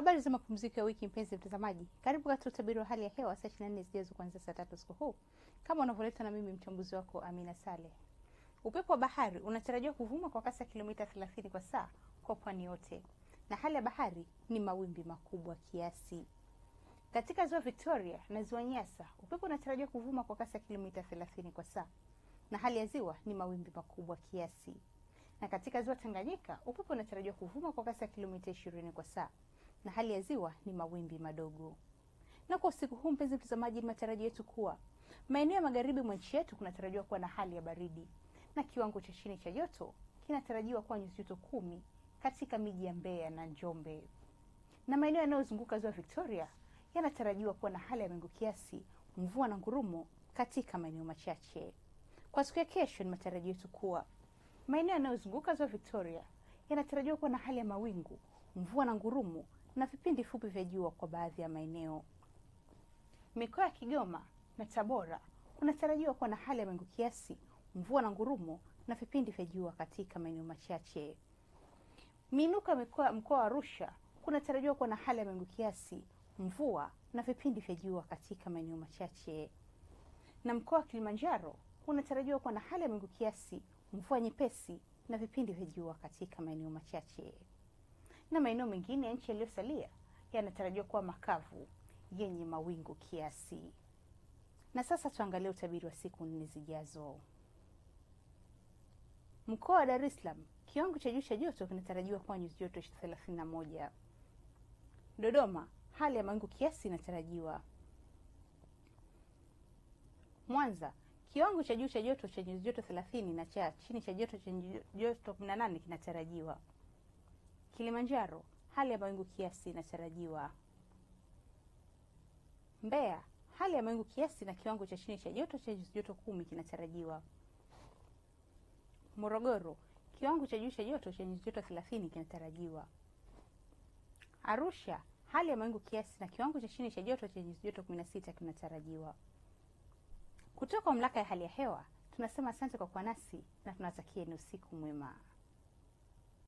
Habari za mapumziko ya wiki, mpenzi mtazamaji, karibu katika utabiri wa hali ya hewa saa 24 zijazo kuanzia saa tatu usiku huu, kama unavyoletwa na mimi mchambuzi wako Amina Saleh. Upepo wa bahari unatarajiwa kuvuma kwa kasi ya kilomita 30 kwa saa kwa pwani yote, na hali ya bahari ni mawimbi makubwa kiasi. Katika ziwa Victoria na ziwa Nyasa, upepo unatarajiwa kuvuma kwa kasi ya kilomita 30 kwa saa, na hali ya ziwa ni mawimbi makubwa kiasi. Na katika ziwa Tanganyika, upepo unatarajiwa kuvuma kwa kasi ya kilomita 20 kwa saa na hali ya ziwa ni mawimbi madogo. Na kwa usiku huu, mpenzi mtazamaji, ni matarajio yetu kuwa maeneo ya magharibi mwa nchi yetu kunatarajiwa kuwa na hali ya baridi na kiwango cha chini cha joto kinatarajiwa kuwa nyuzi joto kumi katika miji ya Mbeya na Njombe, na maeneo yanayozunguka ziwa Victoria yanatarajiwa kuwa na hali ya mawingu kiasi, mvua na ngurumo katika maeneo machache. Kwa siku ya kesho, ni matarajio yetu kuwa maeneo yanayozunguka ziwa Victoria yanatarajiwa kuwa na hali ya mawingu, mvua na ngurumo na vipindi fupi vya jua kwa baadhi ya maeneo. Mikoa ya Kigoma na Tabora kunatarajiwa kuwa na hali ya mawingu kiasi, mvua na ngurumo na vipindi vya jua katika maeneo machache. Miinuko ya mikoa mkoa wa Arusha kunatarajiwa kuwa na hali ya mawingu kiasi, mvua na vipindi vya jua katika maeneo machache. Na mkoa wa Kilimanjaro kunatarajiwa kuwa na hali ya mawingu kiasi, mvua nyepesi na vipindi vya jua katika maeneo machache na maeneo mengine ya nchi yaliyosalia yanatarajiwa kuwa makavu yenye mawingu kiasi. Na sasa tuangalie utabiri wa siku nne zijazo. Mkoa wa Dar es Salaam, kiwango cha juu cha joto kinatarajiwa kuwa nyuzi joto 31. Dodoma, hali ya mawingu kiasi inatarajiwa. Mwanza, kiwango cha juu cha joto cha nyuzi joto 30 na cha chini cha joto cha joto 18 kinatarajiwa. Kilimanjaro, hali ya mawingu kiasi inatarajiwa. Mbeya, hali ya mawingu kiasi na kiwango cha chini cha joto cha nyuzi joto kumi kinatarajiwa. Morogoro, kiwango cha juu cha joto cha nyuzi joto 30 kinatarajiwa. Arusha, hali ya mawingu kiasi na kiwango cha chini cha joto cha nyuzi joto 16 kinatarajiwa. Kutoka mamlaka ya hali ya hewa tunasema asante kwa kuwa nasi na tunatakieni usiku mwema.